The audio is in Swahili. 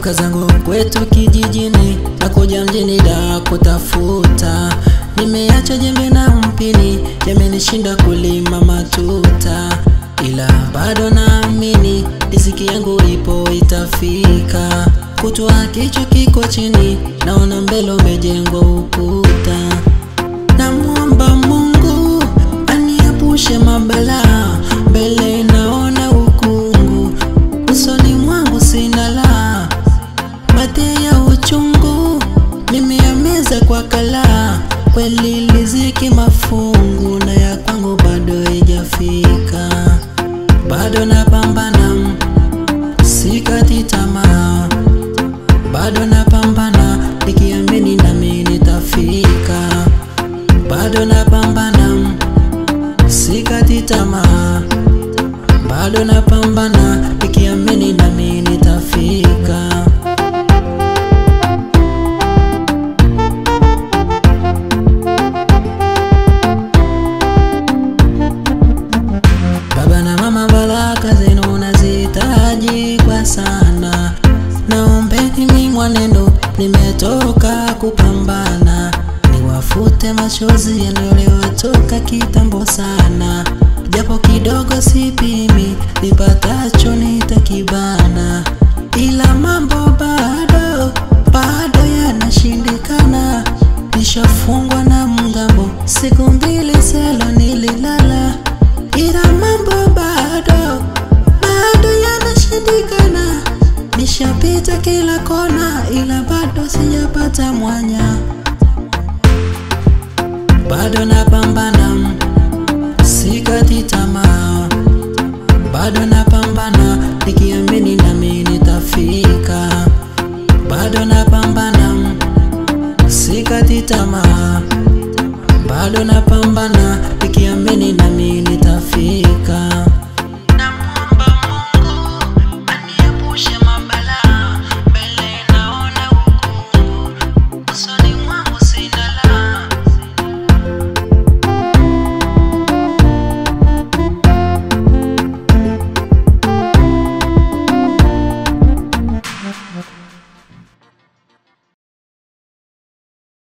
Natoka zangu kwetu kijijini na kuja mjini da kutafuta. Nimeacha jembe na mpini, yamenishinda kulima matuta, ila bado naamini riziki yangu ipo itafika. Kutwa kichwa kiko chini, naona mbele umejengwa ukuta. Namwomba Mungu aniepushe mabalaa, mbele naona ukungu, usoni mwangu sina la mate ya uchungu, nimeyameza kwa kalaa. Kweli riziki mafungu, na ya kwangu bado haijafika, bado napambana, sikati tamaa, bado napambana, nikiamini nami nitafika, bado napambana, sikati tamaa, bado napambana, nikiamini nami nitafika. Baba na mama, baraka zenu nazihitaji kwa sana. Naombeni mimi mwanendo, nimetoka kupambana, niwafute machozi yanayotoka kitambo sana, japo kidogo sipimi, nipatacho nitakibana, ila mambo bado bado yanashindikana. Nishafungwa na mgambo, siku mbili selo nililala ila mambo bado bado yanashindikana. Nishapita kila kona, ila bado sijapata mwanya. Bado napambana, sikati tamaa, bado napambana, nikiamini nami nitafika. Bado napambana, sikati tamaa, bado napambana